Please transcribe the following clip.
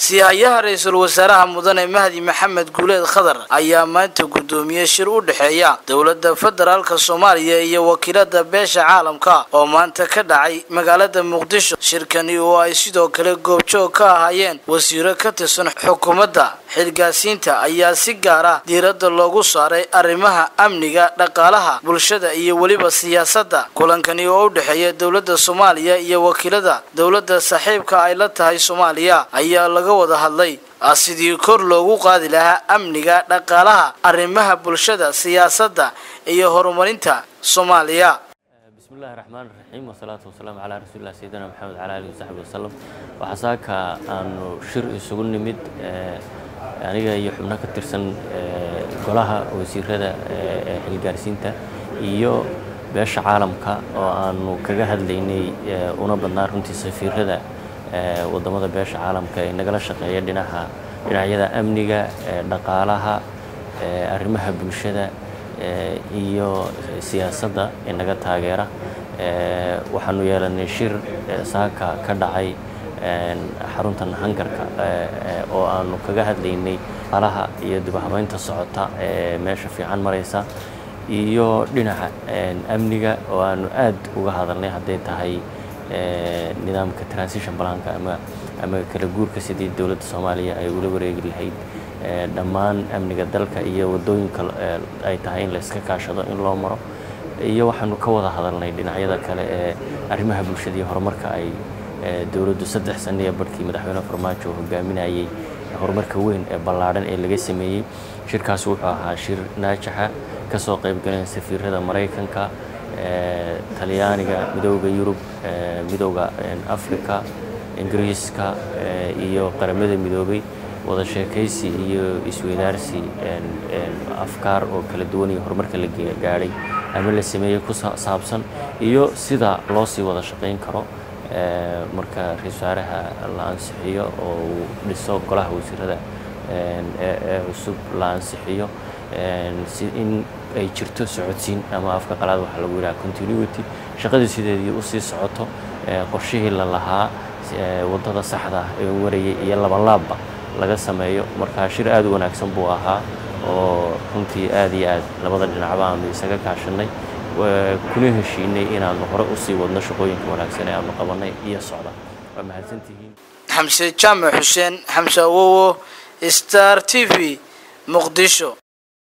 siihayaha ra-iisul wasaaraha mudane mahdi maxamed guuleed khadar ayaa maanta guddoomiye shir u dhexeeya dowladda federaalka soomaaliya iyo wakiilada beesha caalamka oo maanta ka dhacay magaalada muqdisho shirkani oo ay sidoo kale goobjoog ka ahaayeen wasiiro ka tirsan xukuumadda xilgaasiinta ayaa si gaar ah diiradda loogu saaray arrimaha amniga dhaqaalaha bulshada iyo weliba siyaasadda kulankani oo u dhexeeya dowladda soomaaliya iyo wakiilada dowladda saaxiibka ay la tahay soomaaliya ayaa laga wada hadlay sidii kor loogu qaadi lahaa amniga dhaqaalaha arrimaha bulshada siyaasadda iyo horumarinta soomaaliya bismillahi raxmaan raxiim wasalaatu wasalaamu calaa rasuulilah sayidina maxamed cala alihi wasaxbi wasalam waxaa saaka aanu shir isugu nimid aniga iyo xubno ka tirsan golaha wasiirada ee xilgaarsiinta iyo beesha caalamka oo aanu kaga hadlaynay una badnaa runtii safiirada wadamada beesha caalamka ee nagala shaqeeya dhinaca dhinacyada amniga dhaqaalaha arrimaha bulshada iyo siyaasadda ee naga taageera waxaanu yeelanay shir saaka ka dhacay xaruntan hangarka oo aanu kaga hadlaynay alaha iyo dibahabeynta socota ee meesha fiican maraysa iyo dhinaca amniga oo aanu aad uga hadalnay hadday tahay nidaamka transition balanka ama ama kala guurka sidii dowladda soomaaliya ay ula wareegi lahayd dhammaan amniga dalka iyo waddooyinka ay tahay in la iska kaashado in loo maro iyo waxaanu ka wada hadalnay dhinacyada kale ee arrimaha bulshada iyo horumarka ay dowladdu saddex sano iyo barhkii madaxweyne farmaajo hogaaminayay horumarka weyn ee ballaadhan ee laga sameeyey shirkaas wuxuu ahaa shir naajaxa ka soo qaybgaleen safiirada maraykanka talyaaniga midooda yurub midooda africa ingiriiska iyo qaramada midoobay wada sheekaysi iyo isweydaarsi afkaar oo kala duwan iyo horumarka la gaadhay ama la sameeyey ku saabsan iyo sida loo sii wada shaqayn karo marka ra-isul wasaaraha la ansixiyo oo uu dhiso golaha wasiirada ee cusub la ansixiyo si in ay jirto socodsiin ama afka qalaad waxaa lagu yidhaha continuity shaqadii sideedii usii socoto qorshihii la lahaa waddada saxda ah ee warayay iyo labanlaabba laga sameeyo markaa shir aad u wanaagsan buu ahaa oo runtii aad iyo aad labada dhinacba aanu isaga kaashanay kuna heshiinay inaanu hore usii wadno shaqooyinka wanaagsan ee aanu qabanay iyo socda waa mahadsantihiin xamse jaamac xuseen xamse awowo star t v muqdisho